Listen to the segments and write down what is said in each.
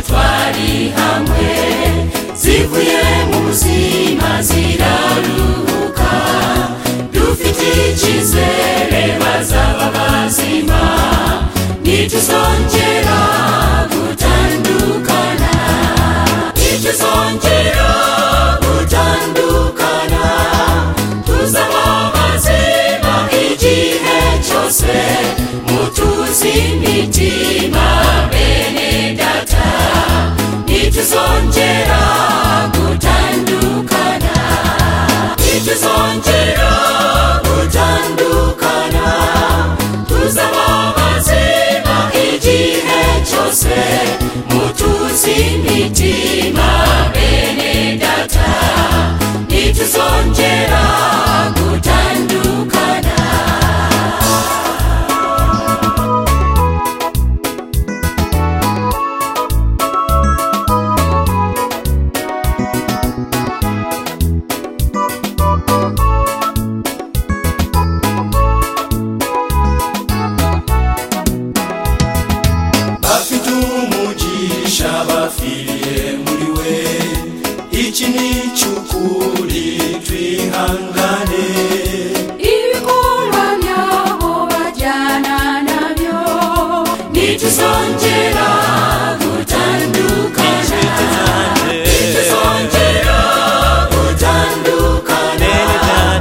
ari hamwe zivuye mu buzima ziraruhuka dufite icyizere bazaba bazima ntituzongera gutandukana ntituzongera gutandukana tuzaba bazima igihe cyose mutuzi imitima bene data ntituzongera gutandukana ntituzongera gutandukana tuzaba bazima igihe cyose mutuzi imitima bene data ntituzongera gutandukana bafite umugisha bafiriye muri we iki ni cy'ukuri twihangane ibikorwa byabo bajyana nabyo ntituzongera gutandukana ntituzongera gutandukana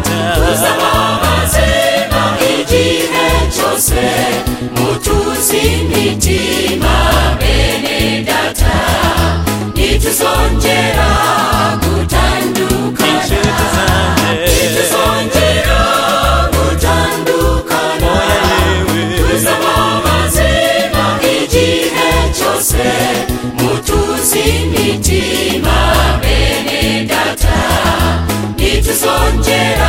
tuzaba bazima igihe cyose mutuzi imitima bene data ntituzongera gutandukana ntituzongera gutandukana tuzaba bazima igihe cyose mutuzi imitima bene data ntituzongera